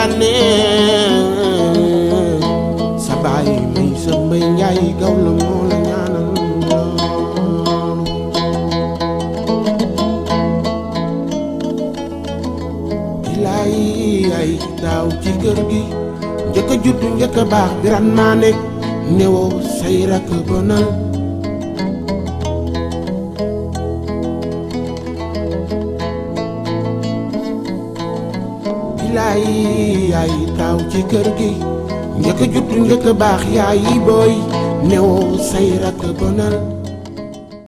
bànneex sa baay may sa mbay njaay gaw la moo la ñaanal loolu bilaay ay daaw ci kër gi njëkk a juddu njëkk a baax biran maa nekk newoo say rakk bonal bilaay yaay taaw ci kër gi njëkk a juddu njëkk a baax yaay booy newoo say rakk bonal